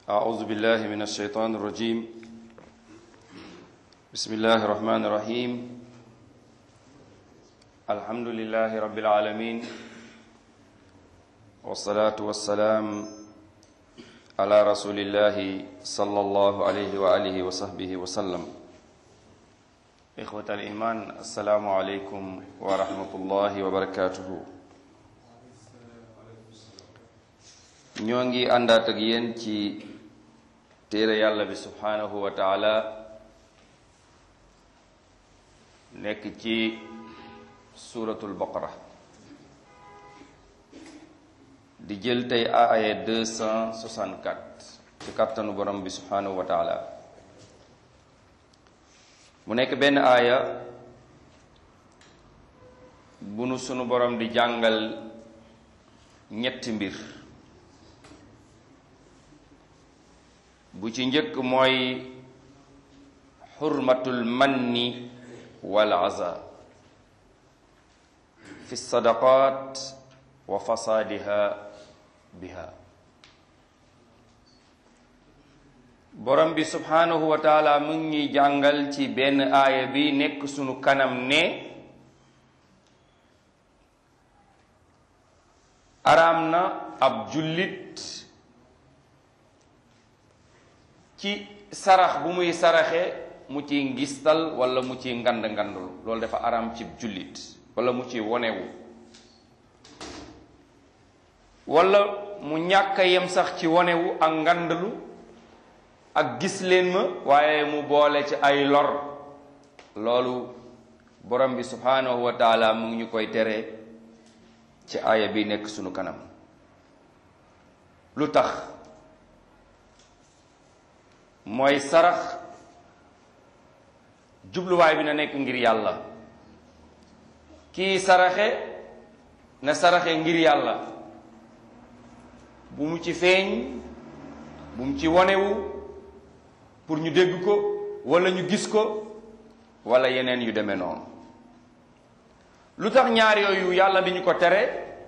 أعوذ بالله من الشيطان الرجيم بسم الله الرحمن الرحيم الحمد لله رب العالمين والصلاة والسلام على رسول الله صلى الله عليه وآله وصحبه وسلم إخوة الإيمان السلام عليكم ورحمة الله وبركاته ñoo ngi àndaat ak yéen ci téere yàlla bi subhanahu wa taala nekk ci suratul baqara di jël tey aaya 264 ci kàttanu borom bi subhanahu wa taala mu nekk benn aaya bu nu sunu borom di jàngal ñetti mbir bu ci njëkk mooy xurmatul manni wal aza fi sadaqat wa fasaadiha biha borom bi subhanahu wa taala mu ngi ñuy jàngal ci benn aaya bi nekk sunu kanam ne araam na ab jullit ci sarax bu muy saraxe mu ci ngistal wala mu ci ngand ngandul loolu dafa araam ci jullit wala mu ci wonewu wala mu ñàkk a yem sax ci wonewu ak ngandalu ak gis leen ma waaye mu boole ci ay lor loolu borom bi subhanahu wa taala mu ngi ñu koy tere ci aaya bi nekk sunu kanam lu tax mooy sarax jubluwaay bi na nekk ngir yàlla kii saraxe na saraxe ngir yàlla bu mu ci feeñ bu mu ci wonewu pour ñu dégg ko wala ñu gis ko wala yeneen yu demee noonu lu tax ñaar yooyu yàlla di ñu ko tere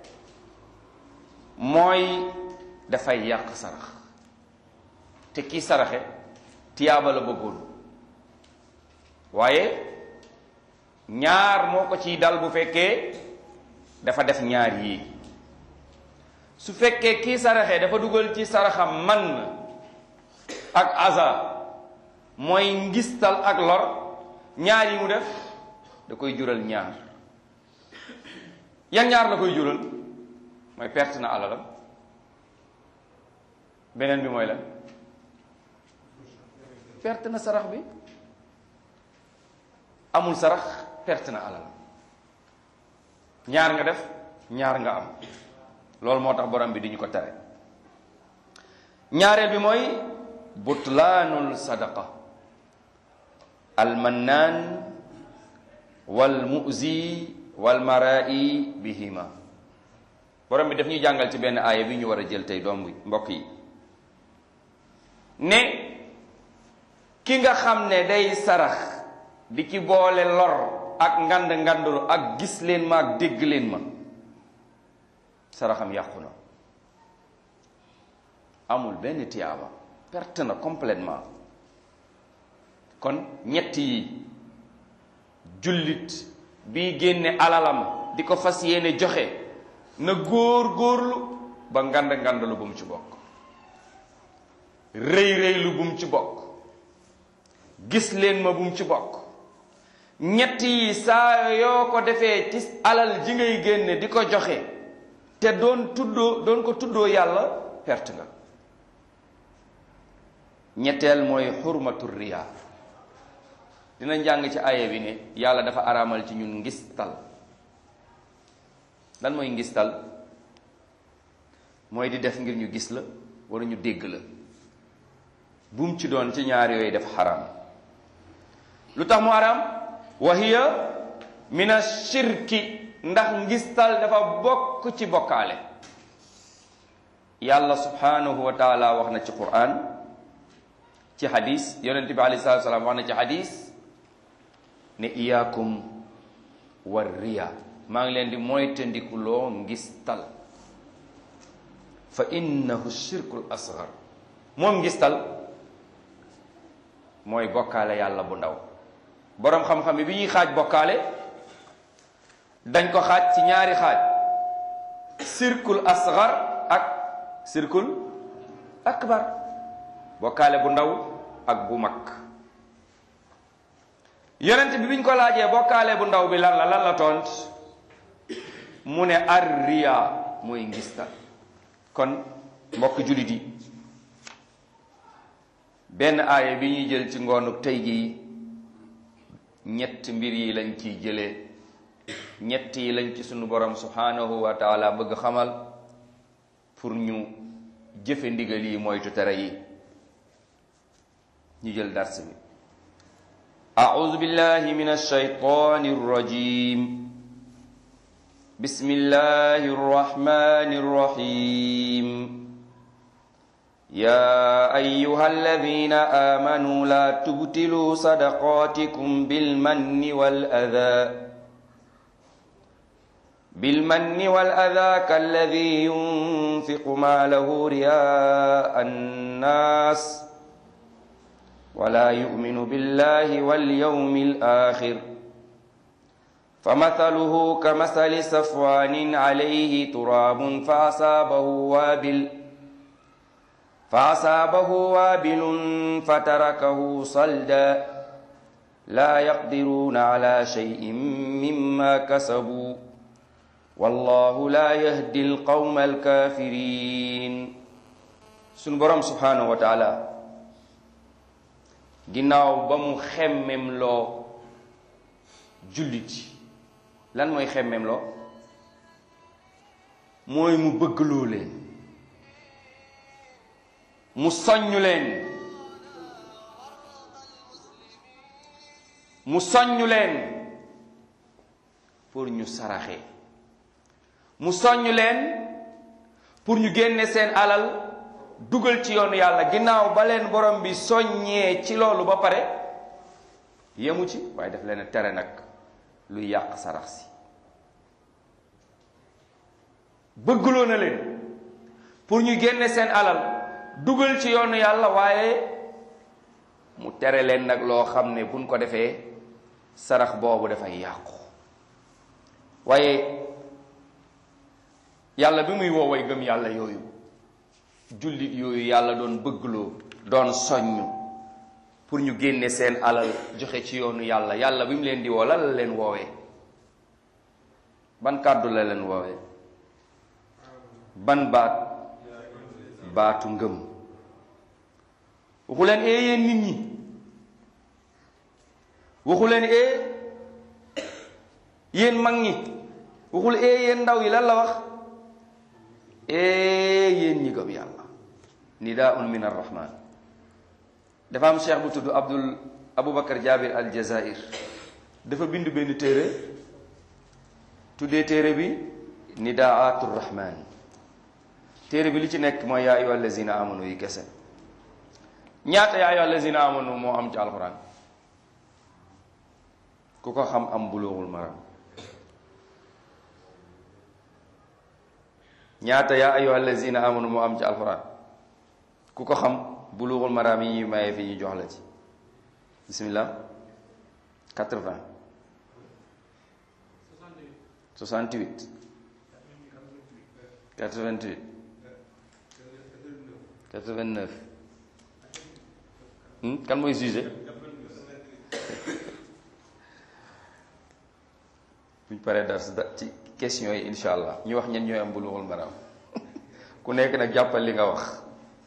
mooy dafay yàq sarax te kii saraxe tiyaaba la bëggoon waaye ñaar moo ko ciy dal bu fekkee dafa def ñaar yii su fekkee kii saraxe dafa dugal ci saraxam man ak aza mooy ngistal ak lor ñaar yi mu def da koy jural ñaar yan ñaar la koy jural mooy perte na alalam beneen bi mooy la perte na sarax bi amul sarax perte na alal ñaar nga def ñaar nga am loolu moo tax borom bi di ñu ko tere ñaareel bi mooy butlaanul sadaqa almannaan wal muzi wal marai bihima borom bi daf ñuy jàngal ci benn aaya bi ñu war a jël tey doom mbokk yi ne ki nga xam ne day sarax di ci boole lor ak ngand ngandulu ak gis leen ma ak dégg leen ma saraxam yàqu na amul benn tiyaaba perte na complètement kon ñett yi jullit bi génne alalam di ko fas yéene joxe na góor góorlu ba ngand ngandulu bu mu ci bokk rëy rëylu bu mu ci bokk gis leen ma bu mu ci bokk ñett yi saa yoo ko defee ci alal ji ngay génne di ko joxe te doon tuddoo doon ko tuddoo yàlla perte nga ñetteel mooy xurmatu riya dina njàng ci aaya bi ne yàlla dafa araamal ci ñun ngistal lan mooy ngistal mooy di def ngir ñu gis la wala ñu dégg la bum ci doon ci ñaar yooyu def xaraam lu tax mu xaraam wa hiya min ashirki ndax ngistal dafa bokk ci bokkaale yàlla subhanahu wa taala wax na ci quran ci hadis yonente bi alayhi salatu salaam wax na ci hadis ne iyaakum war riya maa ngi leen di moytandikuloo ngistal fa innahu shirkul asgar moom ngistal mooy bokkaale yàlla bu ndaw boroom xam-xam yi bi ñuy xaaj bokkaale dañ ko xaaj ci ñaari xaaj sirkul asgar ak sirkul akbar bokkaale bu ndaw ak bu mag yonent bi biñ ko laajee bokkaale bu ndaw bi lan la lan la tont mu ne arriya mooy ngistal kon mbokk jullit yi benn aaya bi ñuy jël ci ngoonu tey gi ñett mbir yi lañ ciy jëlee ñett yi lañ ci sunu borom subhanahu wa taala bëgg xamal pour ñu jëfe ndigal yi moytu tere yi ñu jël dars bi أعوذ بالله من الشيطان الرجيم بسم الله الرحمن الرحيم يا أيها الذين آمنوا لا تبتلوا صدقاتكم بالمن والأذى بالمن والأذى كالذي ينفق ماله رياء الناس ولا يؤمن بالله واليوم الآخر فمثله كمثل صفوان عليه تراب فأصابه وابل فأصابه وابل فتركه صلدا لا يقدرون على شيء مما كسبوا والله لا يهدي القوم الكافرين سنبرم سبحانه وتعالى ginnaaw ba mu xemmem loo jullit lan mooy xemmem loo mooy mu bëggloo leen mu soññ leen mu soññ leen pour ñu saraxe mu soññ leen pour ñu génne seen alal dugal ci yoonu yàlla ginnaaw ba leen borom bi soññee ci loolu ba pare yemu ci waaye daf leen tere nag luy yàq sarax si bëggloo na leen pour ñu génne seen alal dugal ci yoonu yàlla waaye mu tere leen nag loo xam ne buñ ko defee sarax boobu dafay yàqu waaye yàlla bi muy wooway gëm yàlla yooyu jullit yooyu yàlla doon bëggloo doon soññ pour ñu génne seen alal joxe ci yoonu yàlla yàlla bi mu leen di woo lan la leen woowee ban kàddu la leen woowee ban baat baatu ngëm waxu leen ee yéen nit ñi waxu leen ee yéen mag ñi waxul ee yéen ndaw yi lan la wax ee yéen ñi gëm yàlla nidaun min arrahman dafa am cheikh bu tudd abdul aboubacar jabir al jazair dafa bind benn téere tuddee téere bi nidaatu rahman téere bi li ci nekk mooy yaa ayyuha allazina amanu yi kese ñaata yaa ayyuha allazina amanu moo am ci alquran ku ko xam am bulughul maram ñaata yaa ayyuha allazina amanu moo am ci alquran ku ko xam bulughul maram yi ñuy maye fi ñu jox la ci bismillah 80 68 88 89 kan mooy jugé buñ paree dar ci question yi insha allah ñu wax ñen ñooy am bulughul maram ku nekk nag jàppal li nga wax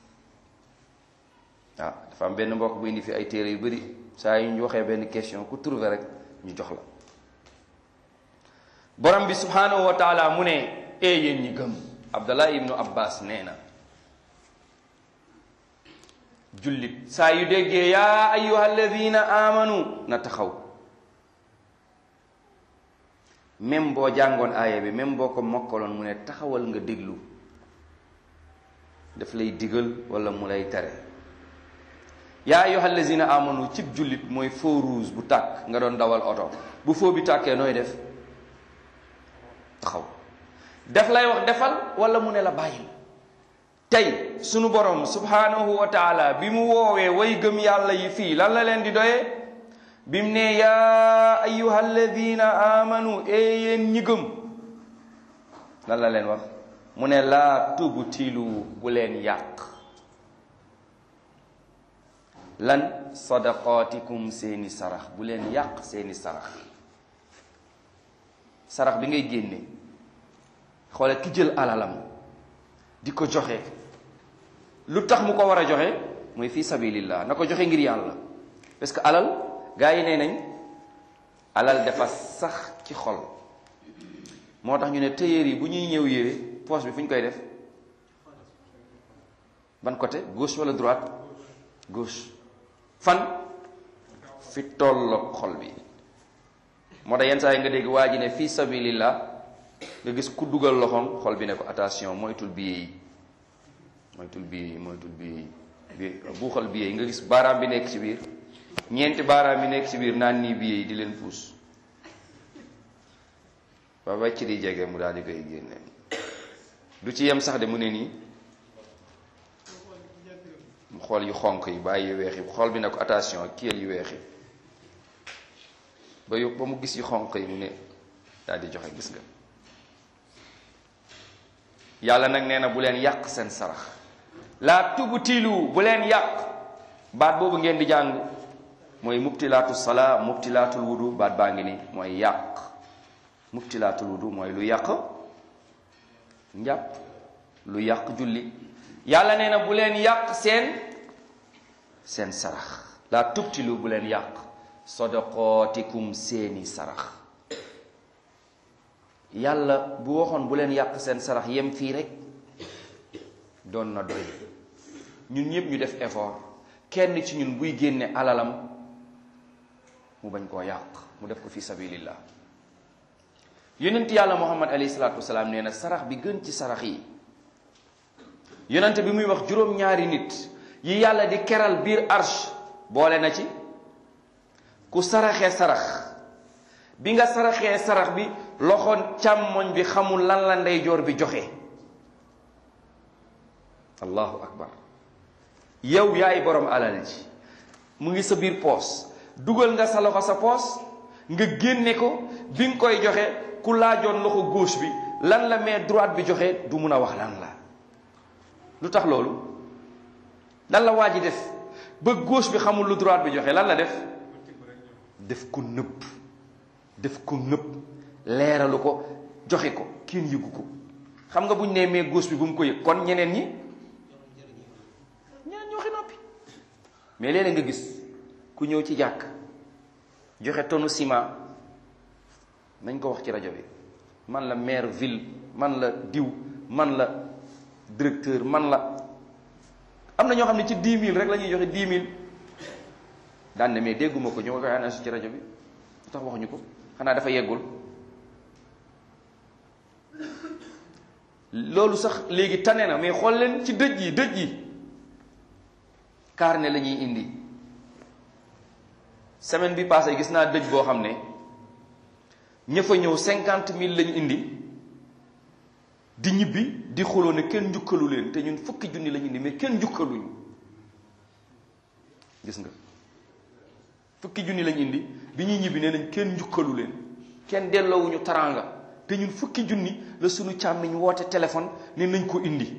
waaw dafa am benn mbokk bu indi fi ay téere yu bari saa yu ñu waxee benn question ku trouvé rek ñu jox la borom bi subhanahu wa taala mu ne ee yéen ñi gëm abdallah ibnu abbas nee na jullit saa yu déggee yaa ayuha alladina amanu na taxaw même boo jàngoon aaya bi même boo ko mokkaloon mu ne taxawal nga déglu daf lay digal wala mu lay tere yaa ayuha alladina amanu cib jullit mooy feu rouge bu tàkk nga doon dawal oto bu feu bi tàkkee nooy def taxaw daf lay wax defal wala mu ne la bàyyil tey sunu borom subhanahu wa taala bi mu woowee way gëm yàlla yi fii lan la leen di doyee bi mu ne yaa ayuha alladina amanu ee yéen ñi gëm lan la leen wax mu ne laa tubtilu bu leen yàq lan sadaqaatikum seeni sarax bu leen yàq seeni sarax sarax bi ngay génne xoole ki jël alalam di ko joxe lu tax mu ko war a joxe mooy fii sabilillah na ko joxe ngir yàlla parce que alal gaa yi nee nañ alal dafa sax ci xol moo tax ñu ne tailleur yi bu ñuy ñëw yére poche bi fu ñu koy def ban côté gauche wala droite gauche fan fi tolloog xol bi moo tax yenn saa yi nga dégg waa ji ne fii sabilillah nga gis ku dugal loxoom xol bi ne ko attention moytul billet yi moytul billet yi moytul billet yi bi buuxal billet yi nga gis baaraam bi nekk ci biir ñeenti baaraam bi nekk ci biir naan nii billet yi di leen puus ba wàcc di jege mu daal di koy génne du ci yem sax de mu ne nii mu xool yu xonq yi bàyyi yu weex yi xool bi ne ko attention kiyal yu weex yi ba yu ba mu gis yu xonq yi mu ne daal di joxe gis nga yàlla nag nee na bu leen yàq seen sarax laa tubtilu bu leen yàq baat boobu ngeen di jàng mooy mubtilaatu salaa mubtilaatul wudu baat baa ngi ni mooy yàq mubtilaatul wudu mooy lu yàq njàpp lu yàq julli yàlla nee na bu leen yàq seen seen sarax laa tubtilu bu leen yàq sadaqaatikum seeni sarax yàlla bu waxoon bu leen yàq seen sarax yem fii rek doon na doy ñun ñëpp ñu def effort kenn ci ñun buy génne alalam mu bañ koo yàq mu def ko fi sabilillah yonent yàlla muhammad alayhi salaatu wasalaam nee na sarax bi gën ci sarax yi yonent bi muy wax juróom-ñaari nit yi yàlla di keral biir arsh boole na ci ku saraxee sarax bi nga saraxee sarax bi loxo càmmoñ bi xamul lan la ndeyjoor bi joxe allahu akbar yow yaay borom alal ji mu ngi sa biir poos dugal nga sa loxo sa poos nga génne ko bi nga koy joxe ku laajoon loxo gauche bi lan la mais droite bi joxe du mun a wax lan la lu tax loolu lan la waa ji def ba gauche bi xamul lu droite bi joxe lan la def def ko nëbb def ko nëbb leeralu ko joxe ko kenn yëgu ko xam nga bu ñu nee mais gauche bi bu mu ko yëg kon ñeneen ñi ñeneen ñoo xi noppi mais léeg-léeg nga gis ku ñëw ci jàkk joxe tonu ciment nañ ko wax ci rajo bi man la maire ville man la diw man la directeur man la am na ñoo xam ne ci dix mille rek la ñuy joxe dix mille daan ne mais dégguma ko ñu ma koy annoncé ci rajo bi lu tax waxuñu ko xanaa dafa yeggul loolu sax léegi tane na mais xool leen ci dëj yi dëj yi carnet la ñuy indi semaine bi passé gis naa dëj boo xam ne ña fa ñëw cinquante mille lañu indi di ñibbi di xuloo ne kenn njukkalu leen te ñun fukki junni lañu indi mais kenn njukkaluñu gis nga fukki junni lañu indi bi ñuy ñibbi nee nañ kenn njukkalu leen kenn delloowuñu taranga te ñun fukki junni la sunu càmmiñ woote téléphone ne nañ ko indi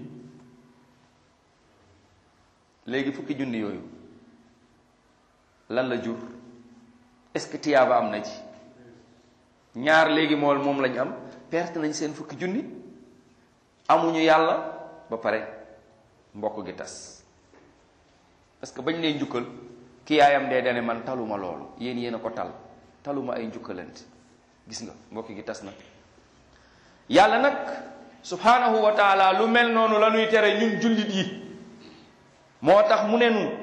léegi fukki junni yooyu lan la jur est-ce que tiyaaba am na ci ñaar léegi mool moom lañu am perte nañ seen fukki junni amuñu yàlla ba pare mbokk gi tas parce que bañ lay njukkal ki yaayam dee dane man taluma loolu yéen yéen a ko tal taluma ay njukkalante gis nga mbokk gi tas na yàlla nag subhanahu wa taala lu mel noonu la ñuy tere ñun jullit yi moo tax mu ne nu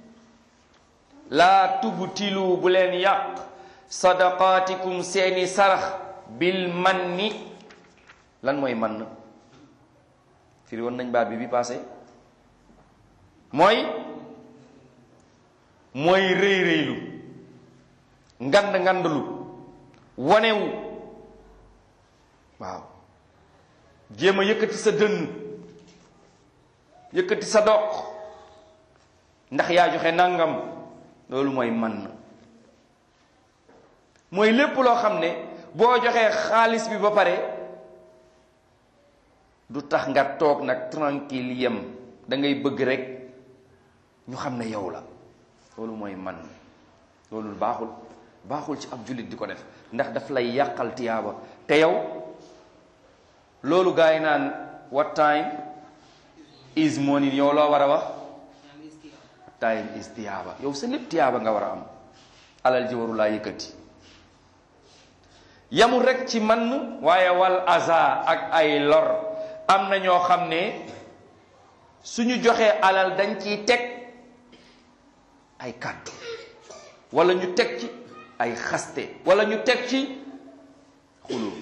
laa tubtilu bu leen yàq sadaqaatikum seeni sarax bil manni lan mooy man firi woon nañ baat bi bi passé mooy mooy rëy rëylu ngand ngandlu wonewu waaw jéem a yëkkati sa dënn yëkkati sa doq ndax yaa joxe nangam loolu mooy man mooy lépp loo xam ne boo joxee xaalis bi ba pare du tax nga toog nag tranquille yem da ngay bëgg rek ñu xam ne yow la loolu mooy man loolu baaxul baaxul ci ab jullit di ko def ndax daf lay yàqal tiyaaba te yow loolu gaa yi naan what time is money yow loo war a wax time is tiyaaba yow sa lépp tiyaaba nga war a am alal ji waru laa yëkkati yamul rek ci man waaye wal aza ak ay lor am na ñoo xam ne suñu joxee alal dañ ciy teg ay kàddu wala ñu teg ci ay xaste wala ñu teg ci xuloo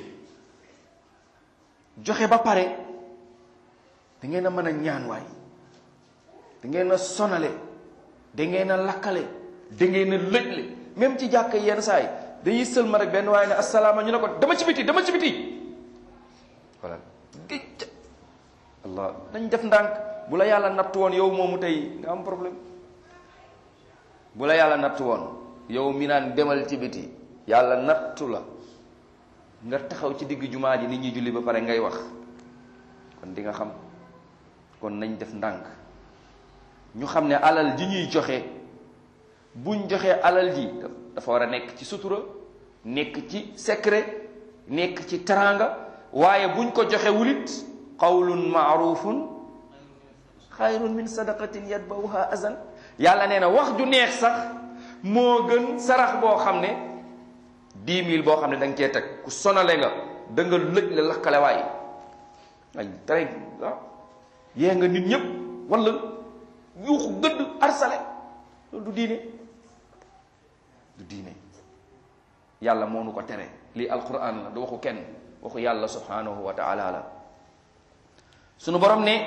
joxe ba pare da ngeen a mën a ñaan waay da ngeen a sonale da ngeen a lakkale da ngeen a lëjle même ci jàkk yenn saa yi dañuy sëlma rek benn waaye ne asalaama ñu ne ko dama ci biti dama ci biti voilà géej allah dañ def ndànk bu la yàlla natt woon yow moomu tey nga am problème bu la yàlla natt woon yow mi naan demal ci biti yàlla nattu la nga taxaw ci digg jumaa ji nit ñi julli ba pare ngay wax kon di nga xam kon nañ def ndànk ñu xam ne alal ji ñuy joxe buñ joxee alal ji dafa war a nekk ci sutura nekk ci secret nekk ci teraanga waaye buñ ko joxe wulit qawlun maarufun xayrun min sadaqatin yatbawuha azan yàlla nee na wax ju neex sax moo gën sarax boo xam ne dix mille boo xam ne da nga cee teg ku sonale nga da nga lëj la lakkale waay ay tere ah yee nga nit ñëpp wala yuuxu gëdd arsale loolu du diine du diine yàlla moo nu ko tere lii alquran la du waxu kenn waxu yàlla subhanahu wa taala la sunu borom ne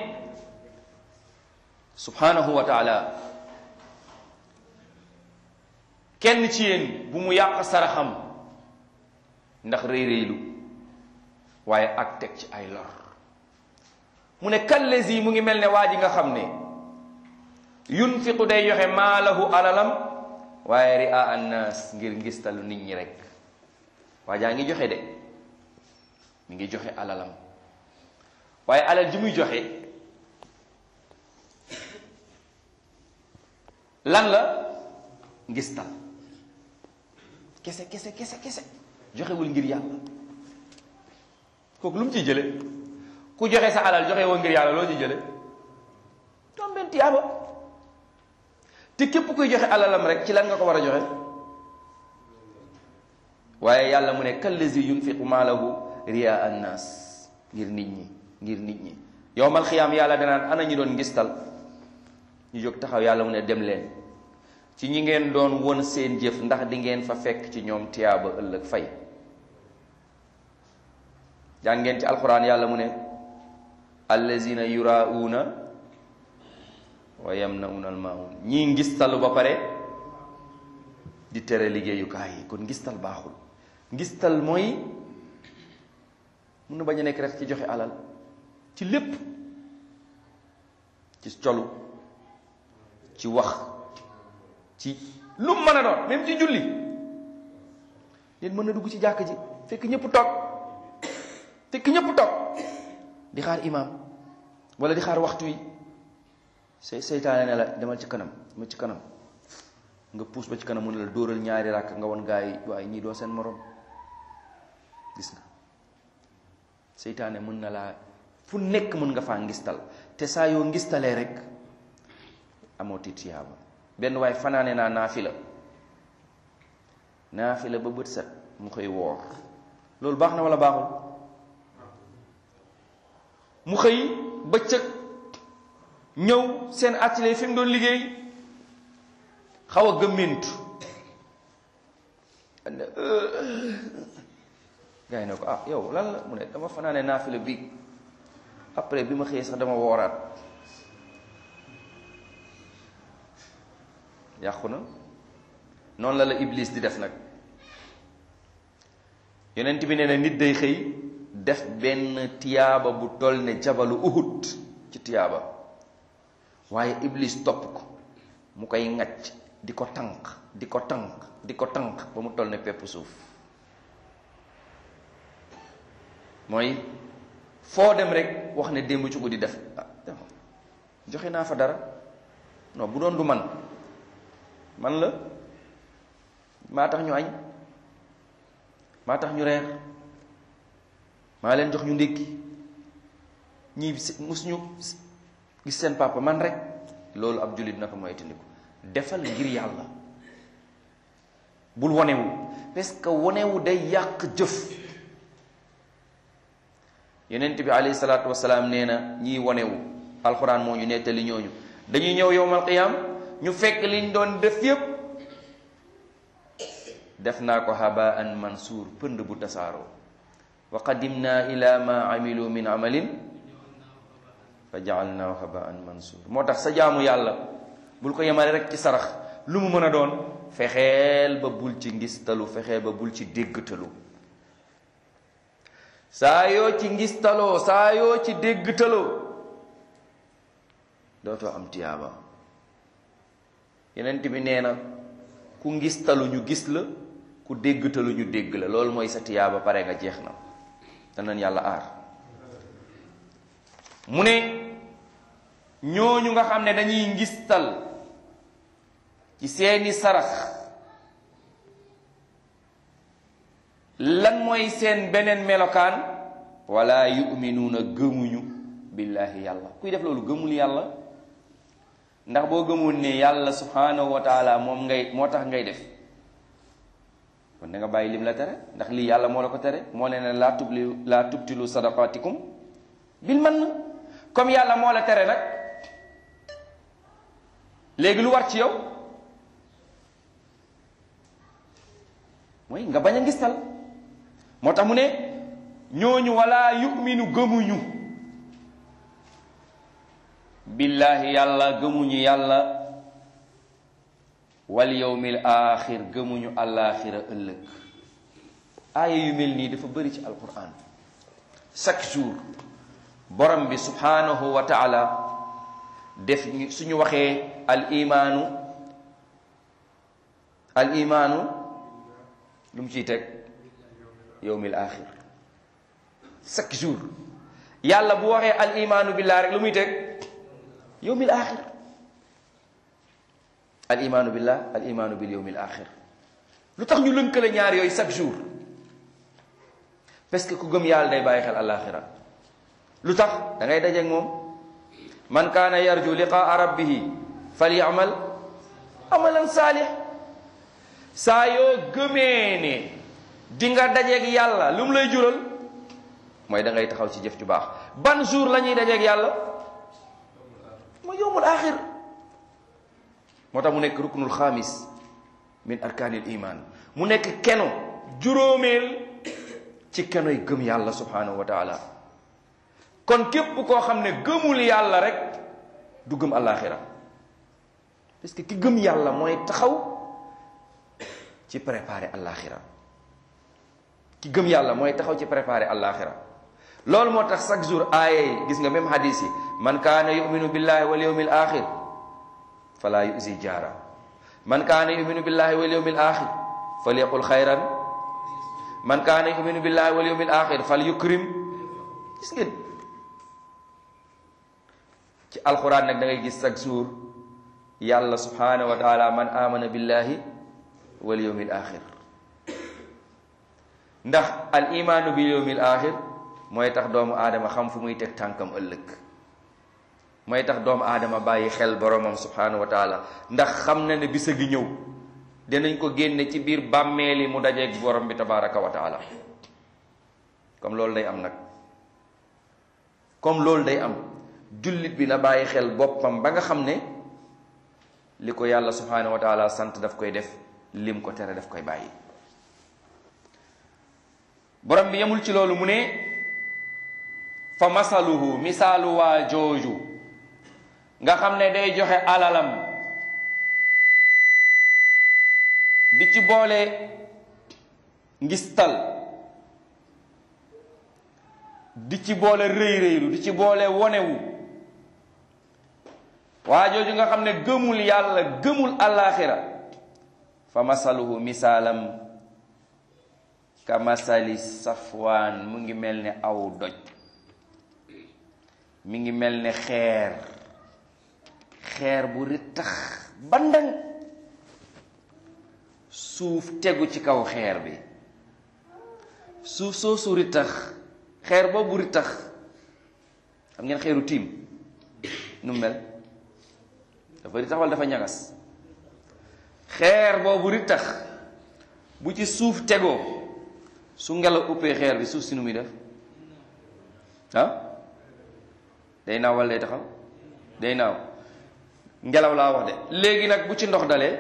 subhanahu wa taala kenn ci yéen bu mu yàq saraxam ndax rëy rëylu waaye ak teg ci ay lor mu ne kallezi mu ngi mel ne waa ji nga xam ne yunfiqu day joxe maalahu alalam waaye ria annas ngir ngistalu nit ñi rek waa jaa ngi joxe de mi ngi joxe alalam waaye alal ji muy joxe lan la ngistal kese kese kese kese joxewul ngir yàlla kooku lu mu ciy jële ku joxe sa alal joxe woo ngir yàlla loo ciy jële doom benn tiyaaba te képp kuy joxe alalam rek ci lan nga ko war a joxe waaye yàlla mu ne kallazi yunfiqu maalahu ria annas ngir nit ñi ngir nit ñi yowmal xiyaam yàlla danaan ana ñu doon ngistal ñu jóg taxaw yàlla mu ne dem leen ci ñi ngeen doon won seen jëf ndax di ngeen fa fekk ci ñoom tiyaaba ëllëg fay jàng ngeen ci alquran yàlla mu ne allazina yurauna wa yamnauna almaun ñii ngistal ba pare di tere liggéeyukaay yi kon ngistal baaxul ngistal mooy mun na bañ a nekk rek ci joxe alal ci lépp ci colu ci wax ci lu mu mën a doon même ci julli nit mën na dugg ci jàkk ji fekk ñëpp toog fekk ñëpp toog di xaar imaam wala di xaar waxtu wi say seytaane ne la demal ci kanam demal ci kanam nga puus ba ci kanam mu ne la dóoral ñaari ràkk nga won gaa yi waaye ñii doo seen morom gis nga seytaane mën na laa fu nekk mën nga faa ngistal te saa yoo ngistalee rek amoo tiyaaba benn waaye fanaane naa naafila naafila ba bët set mu xëy woor loolu baax na wala baaxul mu xëy bëccëg ñëw seen atelier fi mu doon liggéey xaw a gëmmintu gaa yi ne ko ah yow lan la mu ne dama fanaane naafila bi après bi ma xëyee sax dama wooraat yàqu na noonu la la iblis di def nag yonent bi nee na nit day xëy def benn tiyaaba bu toll ne jabalu uhud ci tiyaaba waaye iblis topp ko mu koy ŋacc di ko tànq di ko tànq di ko tànq ba mu toll ne pepp suuf mooy foo dem rek wax ne démb ci guddi def ah joxe naa fa dara non bu doon du man man la maa tax ñu añ maa tax ñu reer maa leen jox ñu ndékki ñii mus ñu gis seen papa man rek loolu ab jullit na ko moytandiku defal ngir yàlla bul wonewu parce que wonewu day yàq jëf yonent bi alayhi salaatu wasalaam nee na ñiy wonewu alxuraan moo ñu nettali ñooñu dañuy ñëw yowmal qiyaam ñu fekk liñ doon def yépp def naa ko habaan mansuur pënd bu tasaaroo wa qadimna ila ma amilu min amalin fa jaalnaahu habaan mansuur moo tax sa jaamu yàlla bul ko yemale rek ci sarax lu mu mën a doon fexeel ba bul ci ngistalu fexeel ba bul ci déggtalu saa yoo ci ngistaloo saa yoo ci déggtaloo dootoo am tiyaaba yenent bi nee na ku ngistalu ñu gis la ku déggtalu ñu dégg la loolu mooy sa tiyaaba pare nga jeex na danañ yàlla aar mu ne ñooñu nga xam ne dañuy ngistal ci seeni sarax lan mooy seen beneen melokaan wala yuminuuna gëmuñu billaahi yàlla kuy def loolu gëmul yàlla ndax boo gëmul ne yàlla subhanahu wa taala moom ngay moo tax ngay def kon da nga bàyyi lim la tere ndax lii yàlla moo la ko tere moo ne ne laa tubli laa tubtilu sadaqatikum bil man comme yàlla moo la tere nag léegi lu war ci yow mooy nga bañ a ngistal moo tax mu ne ñooñu wala yuminu gëmuñu billaahi yàlla gëmuñu yàlla wal yawmil aaxir gëmuñu àllaaxira ëllëg aaya yu mel nii dafa bëri ci alquran chaque jour borom bi subhanahu wa taala def suñu waxee al imaanu al imaanu lu mu ciy teg yawmil aaxir chaque jour yàlla bu waxee al imaanu billah rek lu muy teg yawmil aaxir al imaanu billah al imaanu bil yawmil aaxir lu tax ñu lënkale ñaar yooyu chaque jour parce que ku gëm yàlla day bàyyi xel alaaxira lu tax da ngay dajeeg moom man kaana yarju liqaa rabbihi falyamal amalan saalih saa yoo gëmee ne di nga dajeeg yàlla lu mu lay jural mooy da ngay taxaw ci jëf ju baax ban jour la ñuy dajeeg yàlla mooy yowmul axir moo tax mu nekk ruknul xaamis min arkaanil iman mu nekk keno juróomeel ci kenoy gëm yàlla subhanahu wa taala kon képp koo xam ne gëmul yàlla rek du gëm alaxira parce que ki gëm yàlla mooy taxaw ci préparer alaxira ki gëm yàlla mooy taxaw ci préparer alaxira loolu moo tax chaque jour aaye yi gis nga même hadis yi man kaana yuminu billahi wal yawmil axir fala yusi jaara man kaana yuminu billahi wal yawmil axir falyaqul xayran man kaana yuminu billahi wal yawmil axir fal yukrim gis ngeen ci alquran nag da ngay gis chaque jour yàlla subhanahu wa taala man amana billahi wal yawmil axir ndax al imaanu bil yawmil axir mooy tax doomu aadama xam fu muy teg tànkam ëllëg mooy tax doomu aadama bàyyi xel boromam subhanahu wa taala ndax xam na ne bisa gi ñëw dinañ ko génne ci biir bàmmeeli mu dajeeg borom bi tabaraka wa taala comme loolu day am nag comme loolu day am jullit bi na bàyyi xel boppam ba nga xam ne li ko yàlla subhanahu wa taala sant daf koy def lim ko tere daf koy bàyyi borom bi yemul ci loolu mu ne fa masaluhu misaalu waa jooju nga xam ne day joxe alalam di ci boole ngistal di ci boole rëy rëylu di ci boole wonewu waa jooju nga xam ne gëmul yàlla gëmul àllaaxira fa masaluhu misaalam ka masali safwaan mu ngi mel ne aw doj mi ngi mel ne xeer xeer bu rittax bandang suuf tegu ci kaw xeer bi suuf soosu rittax xeer boobu rittax xam ngeen xeeru tiim nu mel dafa rittax wala dafa ñagas xeer boobu rittax bu ci suuf tegoo su ngelaw uppee xeer bi suuf si nu muy def ah day naaw wala day taxaw day naaw ngelaw laa wax de léegi nag bu ci ndox dalee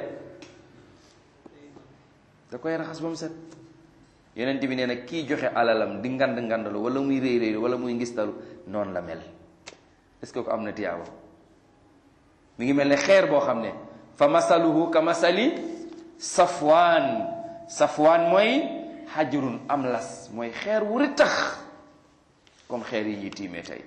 da koy raxas ba mu set yonent bi nee na kii joxe alalam di ngand ngandalu wala muy réy réy wala muy ngistalu noonu la mel est-ce que ko am na tiyaaba mi ngi mel ne xeer boo xam ne fa masaluhu ka masali safwaan safwaan mooy xajrun am las mooy xeer wu rittax comme xeer yi ñuy tiimee tey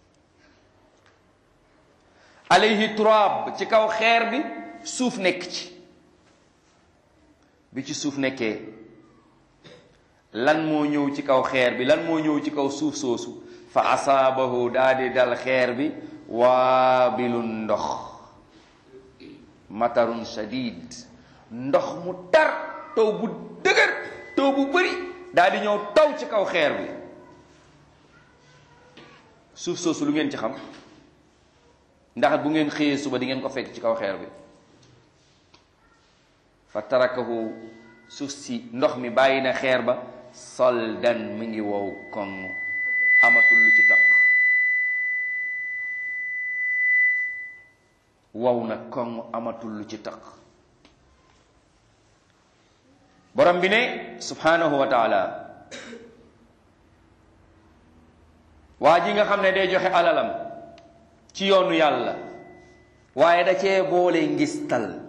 alayhi turaab ci kaw xeer bi suuf nekk ci bi ci suuf nekkee lan moo ñëw ci kaw xeer bi lan moo ñëw ci kaw suuf soosu fa asaabahu daa di dal xeer bi waabilun ndox matarun shadid ndox mu tar taw bu dëgër taw bu bëri daa di ñëw taw ci kaw xeer bi suuf soosu lu ngeen ci xam ndax bu ngeen xëyee suba di ngeen ko fekk ci kaw xeer bi fa tarakahu suuf si ndox mi bàyyi na xeer ba soldan mi ngi wow koŋ amatul lu ci taq wow na koŋ amatul lu ci taq borom bi ne subhanahu wa taala waa ji nga xam ne day joxe alalam ci yoonu yàlla waaye da cee boole ngistal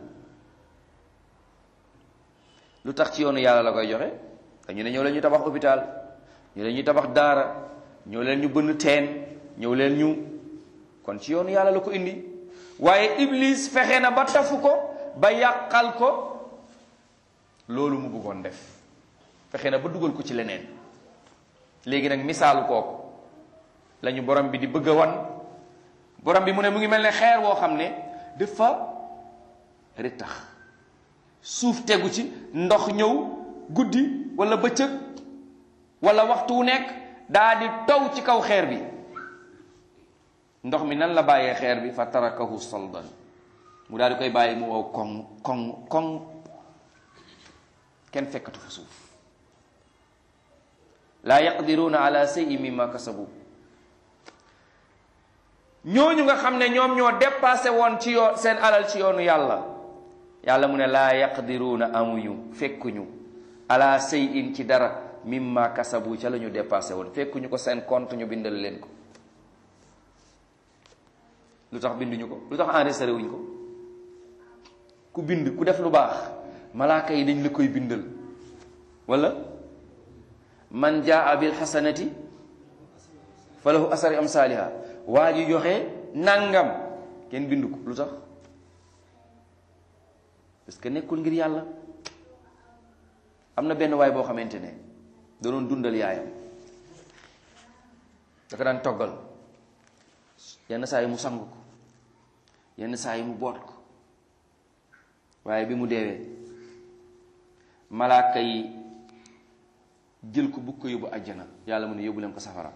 lu tax ci yoonu yàlla la koy joxe dañu ne ñëw leen ñu tabax hôpital ñëw leen ñu tabax daara ñëw leen ñu bënn teen ñëw leen ñu kon ci yoonu yàlla la ko indi waaye iblis fexe na ba tafu ko ba yàqal ko loolu mu bëggoon def fexe na ba dugal ko ci leneen léegi nag misaalu kooku lañu borom bi di bëgg a wan borom bi mu ne mu ngi mel ne xeer woo xam ne dafa rittax suuf tegu ci ndox ñëw guddi wala bëccëg wala waxtu wu nekk daa di taw ci kaw xeer bi ndox mi nan la bàyyee xeer bi fa tarakahu saldan mu daal di koy bàyyi mu wow koŋ koŋ koŋ kenn fekkatu fa suuf laa yaqdiruuna ala shay'in mimma kasabu ñooñu nga xam ne ñoom ñoo dépassé woon ci yoon seen alal ci yoonu yàlla yàlla mu ne laa yaqdiruuna amuñu fekkuñu ala shay'in ci dara mimma kasabu ca la ñu dépassé woon fekkuñu ko seen compte ñu bindal leen ko lu tax binduñu ko lu tax enregistré wuñ ko ku bind ku def lu baax malaaka yi dañ la koy bindal wala man jaa bil hasanati falahu asari am saaliha waa ji joxe nangam kenn bindu ko lu tax parce que nekkul ngir yàlla am na benn waay boo xamante ne da doon dundal yaayam dafa daan toggal yenn saa yi mu sang ko yenn saa yi mu boot ko waaye bi mu deewee malaaka yi jël ko bugg ko yóbbu àjjana yàlla mu ne yóbbu leen ko safara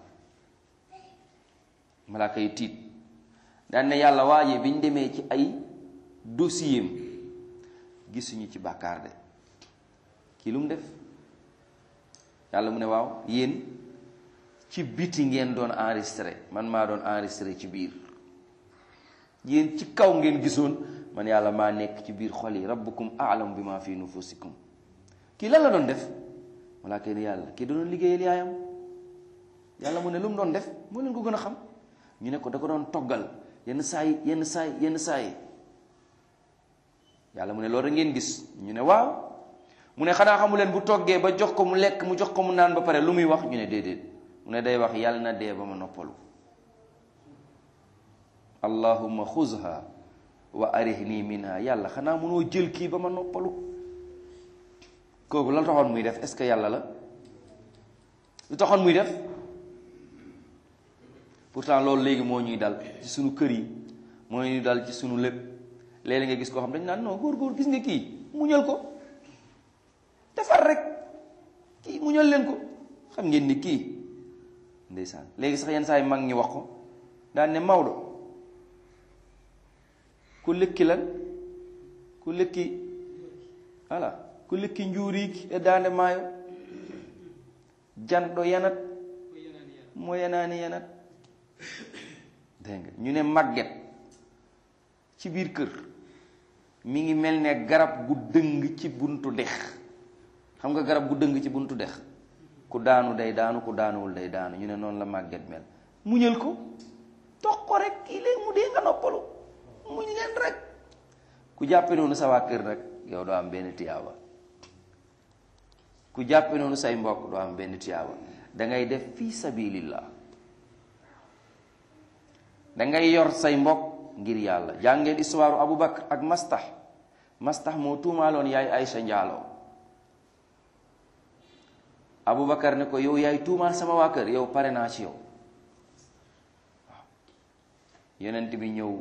malaaka yi tiit daan ne yàlla waaje bi ñu demee ci ay dossier gisuñu ci bàkkaar de kii lu mu def yàlla mu ne waaw yéen ci biti ngeen doon enregistré man maa doon enregistré ci biir yéen ci kaw ngeen gisoon man yàlla maa nekk ci biir xol yi rabbukum a'lamu bima fi nufusikum kii lan la doon def malaaka yi ne yàlla kii da doon liggéeyal yaayam yàlla mu ne lu mu doon def moo leen ko gën a xam ñu ne ko da ko doon toggal yenn saa yi yenn saa yi yenn saa yi yàlla mu ne loolu rek ngeen gis ñu ne waaw mu ne xanaa xamu leen bu toggee ba jox ko mu lekk mu jox ko mu naan ba pare lu muy wax ñu ne déedéet mu ne day wax yàlla na dee ba ma noppalu allahumma xuzha wa arihni minha yàlla xanaa mënoo jël kii ba ma noppalu kooku la taxoon muy def est-ce que yàlla la lu taxoon muy def pourtant loolu léegi moo ñuy dal ci sunu kër yi moo ñuy dal ci sunu lépp léeg-léeg nga gis koo xam dañ naan non góor góor gis nga kii muñal ko defar rek kii muñal leen ko xam ngeen ni kii ndeysaan léegi sax yenn saa yi mag ñi wax ko daan ne Maodo ku lëkki lan ku lëkki voilà ku lëkki njuuriik e daande maayo janɗo yanat mo yanaani yanat dégg nga ñu ne màgget ci biir kër mi ngi mel ne garab gu dëng ci buntu dex xam nga garab gu dëng ci buntu dex ku daanu day daanu ku daanuwul day daanu ñu ne noonu la màgget mel muñal ko tox ko rek kii léegi mu dee nga noppalu muñ leen rek ku jàppe noonu sa waa kër rek yow doo am benn tiyaaba ku jàppe noonu say mbokk doo am benn tiyaaba da ngay def fii sabilillah da ngay yor say mbokk ngir yàlla jàngeen histoire Abu Bakr ak Mastah Mastah moo tuumaaloon yaay Aysa njaaloo Abu Bakar ne ko yow yaay tuumaal sama waa kër yow pare naa ci yow waaw yonent bi ñëw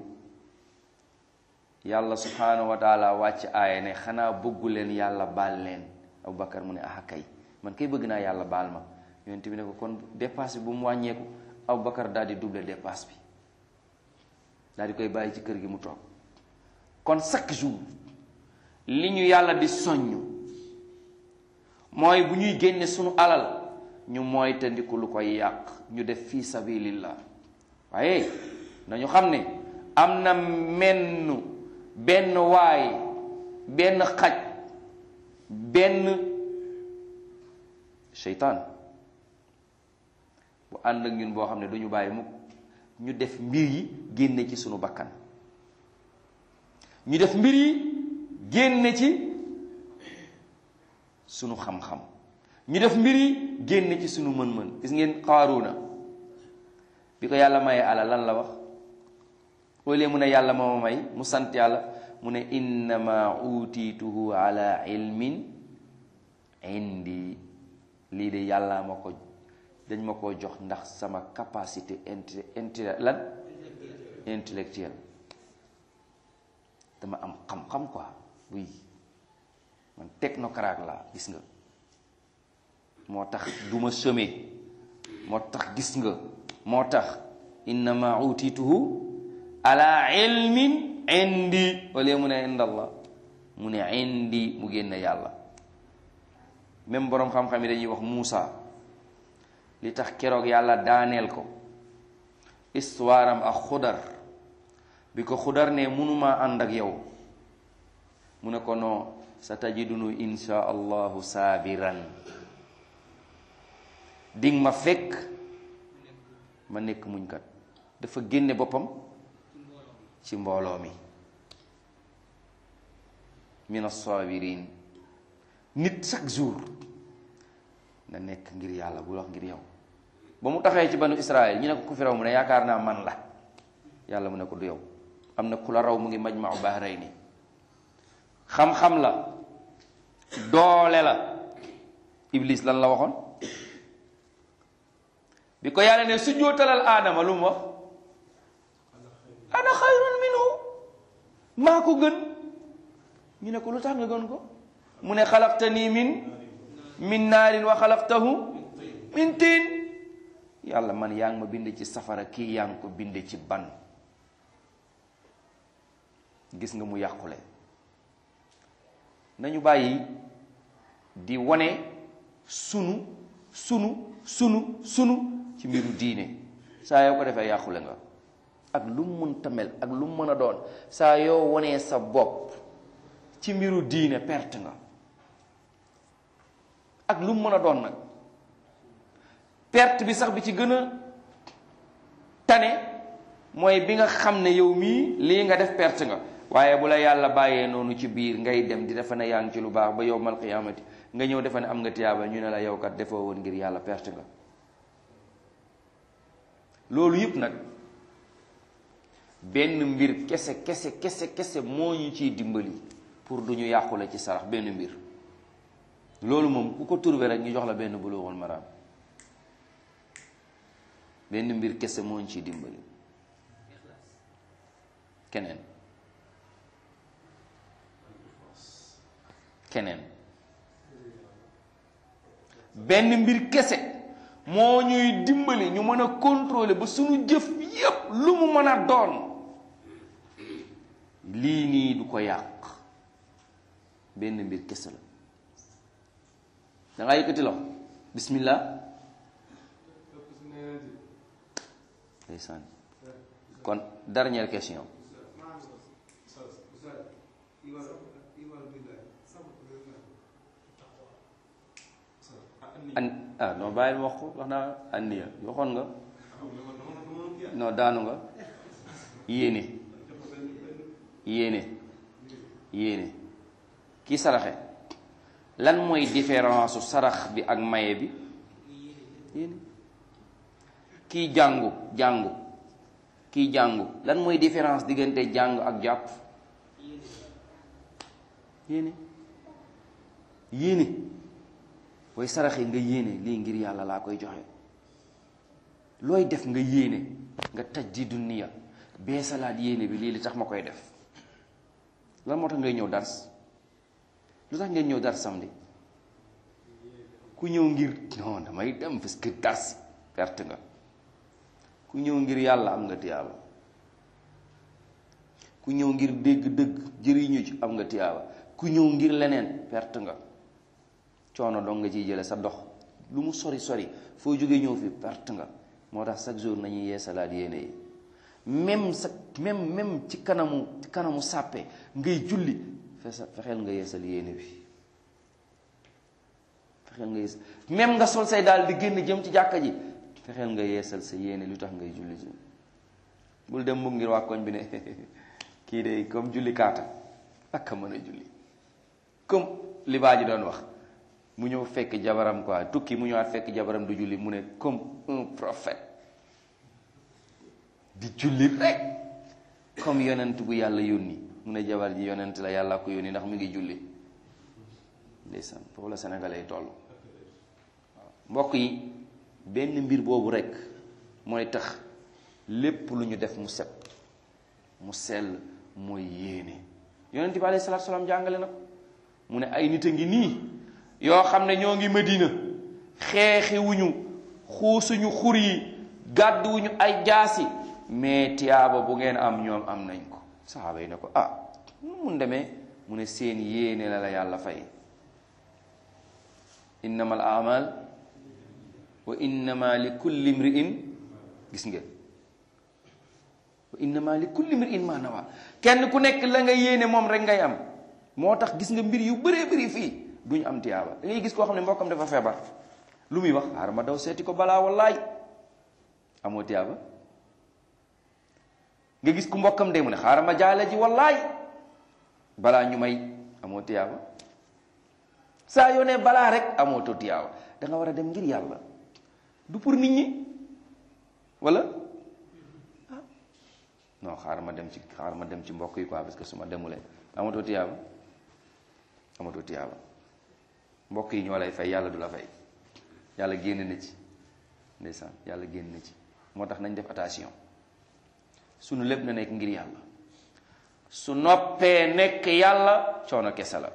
yàlla subhanahu wa taala wàcc aaya ne xanaa bëggu leen yàlla baal leen Abu Bakar mu ne ah kay man kay bëgg naa yàlla baal ma yonent bi ne ko kon dépasse bi bu mu wàññeeku Abu Bakar daal di double dépasse bi daal di koy bàyyi ci kër gi mu toog kon chaque jour li ñu yàlla di soññ mooy bu ñuy génne sunu alal ñu mooy tandiku lu koy yàq ñu def fii sabilillah waaye nañu xam ne am na menn benn waay benn xaj benn seytaan bu ànd ak ñun boo xam ne duñu bàyyi mukk ñu def mbir yi génne ci sunu bakkan ñu def mbir yi génne ci sunu xam-xam ñu def mbir yi génne ci sunu mën-mën gis ngeen Qaaruuna bi ko yàlla mayee alal lan la wax au lieu mu ne yàlla moo ma may mu sant yàlla mu ne innama utiituhu ala ilmin indi lii de yàlla ma ko dañ ma ko jox ndax sama capacité inti inti lan intellectuelle dama am xam-xam quoi oui man technocrate la gis nga moo tax du ma semé moo tax gis nga moo tax innama utituhu ala ilmin indi wala mu ne indallah mu ne indi mu génne yàlla même boroom xam-xam yi dañuy wax Muusa li tax keroog yàlla daaneel ko histoire am ak xudar bi ko xudar ne mënuma ànd ak yow mu ne ko non sa tajidunu insha allahu saabiran ding ma fekk ma nekk muñkat dafa génne boppam ci mbooloo mi min as-sabirin nit chaque jour na nekk ngir yàlla bu wax ngir yow ba mu taxee ci banu Israël ñu ne ko ku fi raw mu ne yaakaar naa man la yàlla mu ne ko du yow am na ku la raw mu ngi majma'u bahrayni xam-xam la doole la iblis lan la waxoon bi ko yàlla ne su jootalal aadama lu mu wax ana xayrun minhu maa ko gën ñu ne ko lu tax nga gën ko mu ne xalaqtani min min naarin wa xalaqtahu min tiin yàlla man yaa ngi ma bind ci safara kii yaa ngi ko bind ci ban gis nga mu yàqule nañu bàyyi di wane sunu sunu sunu sunu ci mbiru diine saa yoo ko defee yàqule nga ak lu mu mën tamel ak lu mu mën a doon saa yoo wanee sa bopp ci mbiru diine perte nga ak lu mu mën a doon nag perte bi sax bi ci gën a tane mooy bi nga xam ne yow mii lii nga def perte nga waaye bu la yàlla bàyyee noonu ci biir ngay dem di defa ne yaa ngi ci lu baax ba yowmal qiyaamati nga ñëw defa ne am nga tiyaaba ñu ne la yow kat defoo woon ngir yàlla perte nga loolu yëpp nag benn mbir kese kese kese kese moo ñu ciy dimbali pour du ñu yàqule ci sarax benn mbir loolu moom ku ko trouvé rek ñu jox la benn bulughul maram benn mbir kese moo ñu ciy dimbali keneen keneen benn mbir kese moo ñuy dimbali ñu mën a contrôler ba suñu jëf yépp lu mu mën a doon lii nii du ko yàq benn mbir kese la da ngaa yëkkati loxo bismillah ndeysaan kon dernière question an ah non bàyyil ma wax ko wax naa anniya waxoon nga non daanu nga yéene yéene yéene kii saraxe lan mooy différence su sarax bi ak maye bi yéene kii jàngu jàngu kii jàngu lan mooy différence diggante jàng ak jàpp yéene yéene booy saraxe nga yéene lii ngir yàlla laa koy joxe looy def nga yéene nga taj di duniya bee salaat yéene bi lii li tax ma koy def lan moo tax ngay ñëw dars lu tax ngeen ñëw dars samedi ku ñëw ngir non damay dem parce que dars perte nga ku ñëw ngir yàlla am nga tiyaaba ku ñëw ngir dégg dëgg jëriñu ci am nga tiyaaba ku ñëw ngir leneen perte nga coono dong nga ciy jële sa dox lu mu sori sori foo jógee ñëw fi perte nga moo tax chaque jour nañuy yeesalaat yéene yi même sa même même ci kanamu ci kanamu sàppe ngay julli fesa fexeel nga yeesal yéene bi fexeel nga yeesal même nga sol say daal di génn jëm ci jàkka ji fexeel nga yeesal sa yéene lu tax ngay julli ji bul dem mukk ngir waa koñ bi ne kii de comme julli kaata ak a mën a julli comme li baa ji doon wax mu ñëw fekk jabaram quoi tukki mu ñëwaat fekk jabaram du julli mu ne comme un prophète di julli rek comme yonent bu yàlla yónni mu ne jabar ji yonent la yàlla ko yónni ndax mu ngi julli ndeysaan foofu la sénégalais yi toll waaw mbokk yi benn mbir boobu rek mooy tax lépp lu ñu def mu set mu sell mooy yéene yonent bi alayhi salaatu salaam jàngale na ko mu ne ay nit a ngi nii yoo xam ne ñoo ngi Madina xeexiwuñu xuusuñu xur yi gàdduwuñu ay jaasi mais tiyaaba bu ngeen am ñoom am nañ ko saxaaba yi ne ko ah nu mun demee mu ne seen yéene la la yàlla fay innama al amal wa innama li kulli mri'in gis ngeen wa innama li kulli mri'in ma nawa kenn ku nekk la nga yéene moom rek ngay am moo tax gis nga mbir yu bëree bëri fii duñu am tiyaaba da ngay gis koo xam ne mbokkam dafa feebar lu muy wax xaaral ma daw seeti ko balaa wallaay amoo tiyaaba nga gis ku mbokkam de mu ne xaaral ma jaale ji wallaay balaa ñu may amoo tiyaaba saa yoo ne balaa rek amoo to tiyaaba da nga war a dem ngir yàlla du pour nit ñi wala ah non xaaral ma dem ci xaaral ma dem ci mbokk yi quoi parce que su ma demulee amatoo tiyaaba amatoo tiyaaba mbokk yi ñoo lay fay yàlla du la fay yàlla génn na ci ndeysaan yàlla génn na ci moo tax nañ def attention sunu lépp na nekk ngir yàlla su noppee nekk yàlla coono kese la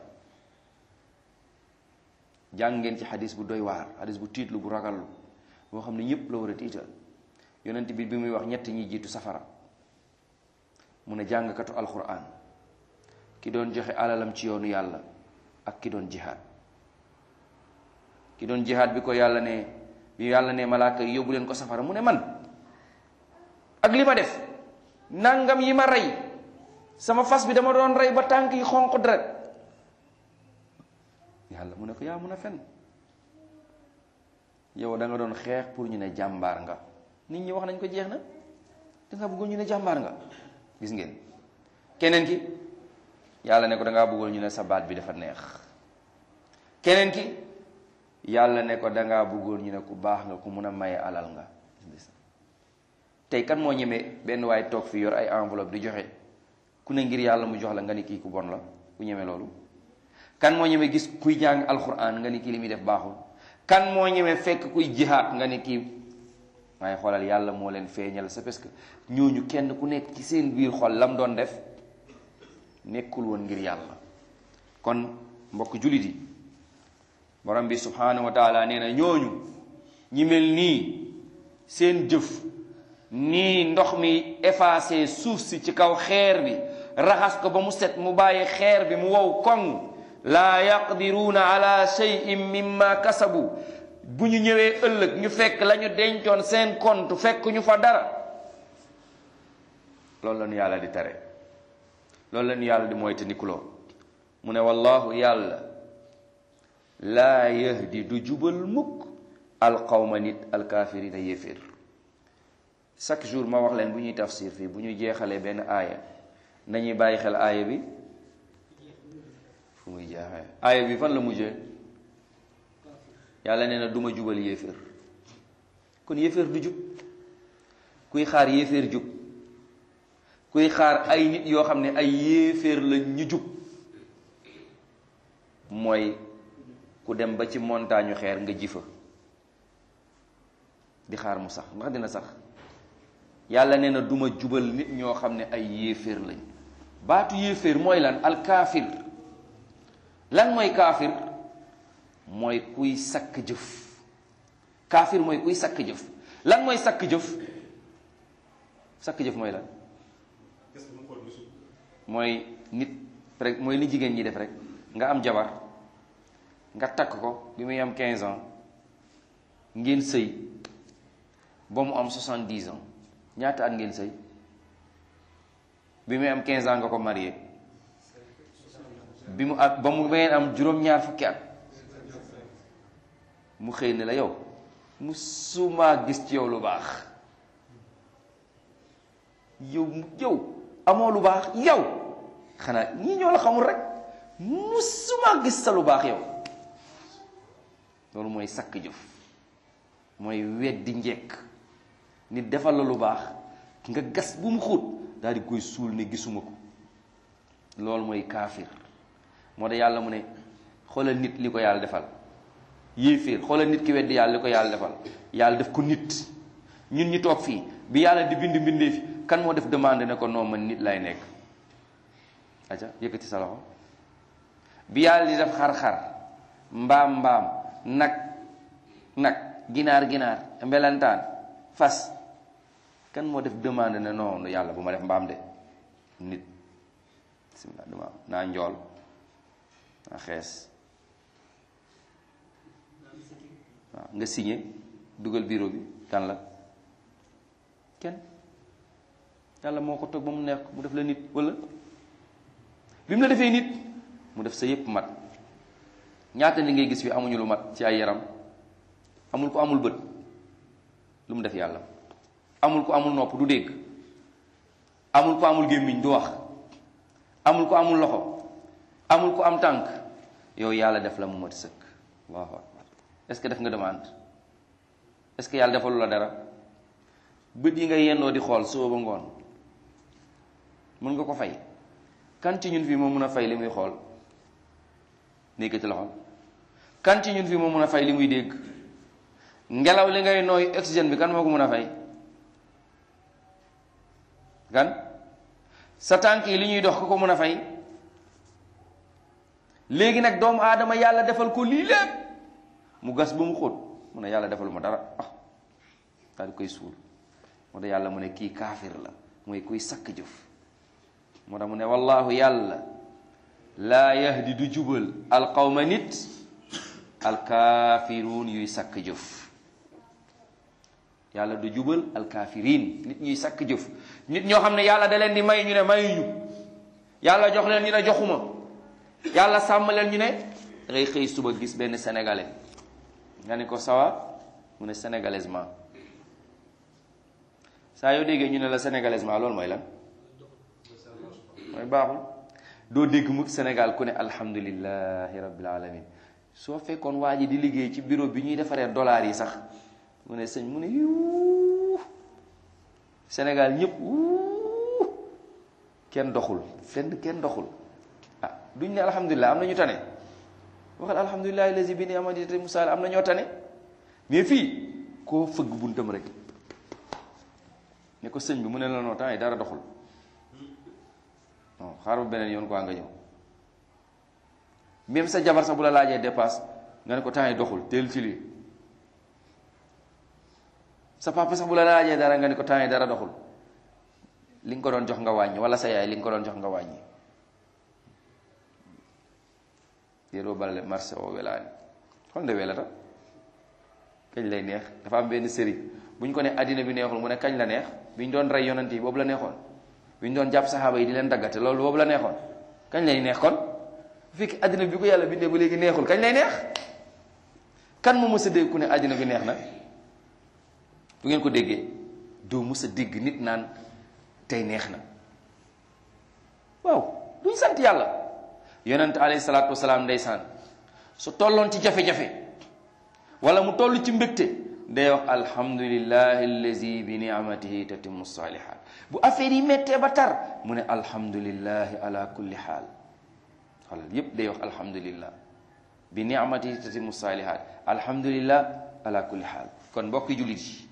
jàng ngeen ci xadis bu doy waar xadis bu tiitlu bu ragallu boo xam ne ñépp la war a tiital yonent bi bi muy wax ñett ñi jiitu safara mu ne jàngkatu alquran ki doon joxe alalam ci yoonu yàlla ak ki doon jihaad ki doon jihaad bi ko yàlla ne bi yàlla ne malaaka yi yóbbu leen ko safara mu ne man ak li ma def nangam yi ma rey sama fas bi dama doon rey ba tànk yi xonq deret yàlla mu ne ko yaa mun a fen yow da nga doon xeex pour ñu ne jàmbaar nga nit ñi wax nañ ko jeex na da nga bëggoon ñu ne jàmbaar nga gis ngeen keneen ki yàlla ne ko da ngaa bëggoon ñu ne sa baat bi dafa neex keneen ki yàlla ne ko da ngaa bëggoon ñu ne ku baax nga ku mun a maye alal nga tey kan moo ñemee benn waaye toog fi yor ay enveloppe di joxe ku ne ngir yàlla mu jox la nga ni kii ku bon la ku ñeme loolu kan moo ñeme gis kuy jàng alquran nga ni kii li muy def baaxul kan moo ñeme fekk kuy jihaat nga ni kii waaye xoolal yàlla moo leen feeñal c'est parce que ñooñu kenn ku nekk ci seen biir xol lam doon def nekkul woon ngir yàlla kon mbokk jullit yi borom bi subhanahu wa taala nee na ñooñu ñi mel nii seen jëf nii ndox mi effacé suuf si ci kaw xeer bi raxas ko ba mu set mu bàyyi xeer bi mu wow koŋ laa yaqdiruuna ala shay'in mimma kasabu bu ñu ñëwee ëllëg ñu fekk la ñu dencoon seen compte fekk ñu fa dara loolu la ñu yàlla di tere loolu la ñu yàlla di moytandikuloo mu ne wallahu yàlla laa yahdi du jubal mukk alqawma nit alkaafirina yéeféer chaque jour ma wax leen bu ñuy tafsir fii bu ñu jeexalee benn aaya nañuy bàyyi xel aaya bi fu muy jeexee aaya bi fan la mujjee yàlla nee na duma jubal yéeféer kon yéeféer du jub kuy xaar yéeféer jub kuy xaar ay nit yoo xam ne ay yéeféer la ñu jub mooy ku dem ba ci montagne xeer nga jifa di xaar mu sax ndax dina sax yàlla nee na duma jubal nit ñoo xam ne ay yéeféer lañ baatu yéeféer mooy lan alkaafir lan mooy kaafir mooy kuy sakk jëf kaafir mooy kuy sakk jëf lan mooy sakk jëf sakk jëf mooy lan mooy nit rek mooy li jigéen ñi def rek nga am jabar nga takk ko bi muy am 15 ans ngeen sëy ba mu am 70 ans ñaata at ngeen sëy bi muy am 15 ans nga ko marié bi mu at ba mu ngeen am juróom-ñaar fukki at mu xëy ne la yow mu suma gis ci yow lu baax yow yow amoo lu baax yow xanaa ñii ñoo la xamul rek mu suma gis sa lu baax yow loolu mooy sakk jëf mooy weddi njekk nit defal la lu baax nga gas bu mu xóot daal di koy suul ne gisuma ko loolu mooy kaafir moo tax yàlla mu ne xoolal nit li ko yàlla defal yéeféer xoolal nit ki weddi yàlla li ko yàlla defal yàlla def ko nit ñun ñu toog fii bi yàlla di bind bindee fi kan moo def demande ne ko non man nit lay nekk aca yëkkati sa loxo bi yàlla di def xar-xar mbaam mbaam nag nag ginaar ginaar mbelantaan fas kan moo def demande ne non yàlla bu ma def mbaam de nit bismillah dama naa njool naa xees waaw nga signé dugal bureau bi kan la kenn yàlla moo ko toog ba mu neex mu def la nit wala bi mu la defee nit mu def sa yépp mat ñaata ni ngay gis fi amuñu lu mat ci ay yaram amul ko amul bët lu mu def yàlla amul ko amul nopp du dégg amul ko amul gémmiñ du wax amul ko amul loxo amul ko am tànk yow yàlla def la mu mat sëkk allahu akbar est-ce que def nga demande est-ce que yàlla defalu la dara bët yi nga yendoo di xool suba ba ngoon mën nga ko fay kan ci ñun fii moo mun a fay li muy xool nékkati loxol kan ci ñun fii moo mun a fay li muy dégg ngelaw li ngay nooy oxygène bi kan moo ko mun a fay kan sa tànk yi li ñuy dox ku ko mun a fay léegi nag doomu aadama yàlla defal ko lii lépp mu gas ba mu xóot mu ne yàlla defalu ma dara ah daal di koy suul moo tax yàlla mu ne kii kaafir la mooy kuy sakk jëf moo tax mu ne wallahu yàlla laa yahdi du jubal alqawma nit alkaafiruun yuy sakk jëf yàlla du jubal alkaafiriin nit ñuy sakk jëf nit ñoo xam ne yàlla da leen di may ñu ne mayuñu yàlla jox leen ñu ne joxuma yàlla sàmm leen ñu ne da ngay xëy suba gis benn sénégalais nga ne ko sawa mu ne sénégalaisement saa yoo déggee ñu ne la sénégalaisement loolu mooy lan mooy baaxul doo dégg mu Sénégal ku ne alhamdulillahi rabbil alamin soo fekkoon waa ji di liggéey ci bureau bi ñuy defaree dollars yi sax mu ne sëñ mu ne yuu Sénégal ñëpp wuu kenn doxul fenn kenn doxul ah duñ ne alhamdulilah am na ñu tane waxal alhamdulilah lazi bi ni'matihi musaal am na ñoo tane mais fii koo fëgg buntam rek ne ko sëñ bi mu ne la noo temps yi dara doxul non xaaral beneen yoon quoi nga ñëw même sa jabar sax bu la laajee dépasse nga ne ko temps yi doxul teel ci lii sa papa sax bu la laajee dara nga ne ko temps yi dara doxul li nga ko doon jox nga wàññi wala sa yaay li nga ko doon jox nga wàññi yéro balale marché o welaani xol nde welata kañ lay neex dafa am benn sëriñ bu ñu ko ne addina bi neexul mu ne kañ la neex bi ñu doon rey yonent yi boobu la neexoon bi ñu doon jàpp saxaaba yi di leen daggate loolu boobu la neexoon kañ lay neex kon bu fekkee addina bi ko yàlla bindee ba léegi neexul kañ lay neex kan moo mës a dégg ku ne addina bi neex na bu ngeen ko déggee doo mës a dégg nit naan tey neex na waaw duñ sant yàlla yonent alayhi salaatu wasalaam ndeysaan su tolloon ci jafe-jafe wala mu toll ci mbégte day wax alhamdulillahi allazi bi ni'matihi tatimmu salihat bu affaire yi méttee ba tar mu ne alhamdulillahi ala kulli xaal xoolal yépp day wax alhamdulillah bi ni'matihi tatimmu salihat alhamdulillah ala kulli xaal kon mbokki jullit yi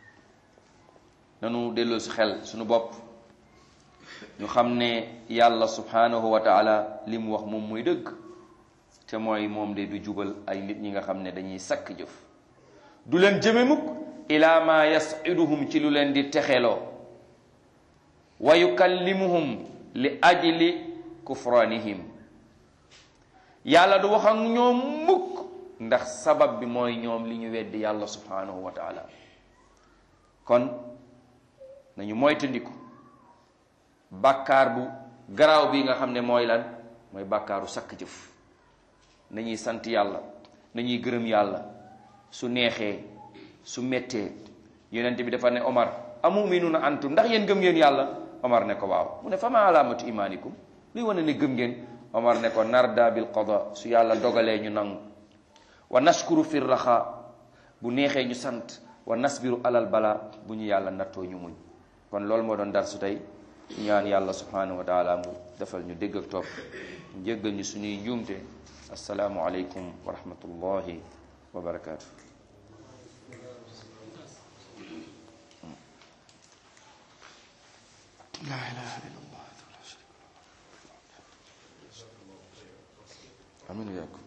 nanu delloo si xel suñu bopp ñu xam ne yàlla subhanahu wa taala li mu wax moom mooy dëgg te mooy moom de du jubal ay nit ñi nga xam ne dañuy sakk jëf du leen jëme mukk ila ma yasiduhum ci lu leen di texeloo wa yukallimuhum li ajli kufranihim yàlla du wax ak ñoom mukk ndax sabab bi mooy ñoom li ñu weddi yàlla subhanahu wa taala kon nañu moytandiku bàkkaar bu garaaw bi nga xam ne mooy lan mooy bàkkaaru sakk jëf nañuy sant yàlla nañuy gërëm yàlla su neexee su mettee yonent bi dafa ne Omar amuminuna antum ndax yéen gëm ngeen yàlla Omar ne ko waaw mu ne fa ma alaamatu imaanikum luy wane ne gëm ngeen Omar ne ko narda bil qada su yàlla dogalee ñu nangu wa nashkuru fi raxa bu neexee ñu sant wa nasbiru alal bala bu ñu yàlla nattoo ñu muñ kon loolu moo doon dar su tey ñaan yàlla subhanahu wa taala mu defal ñu dégg ak topp jéggal ñu suñuy njuumte assalaamu aleykum wa rahmatullahi wa barakaatu la ilaha illallah amin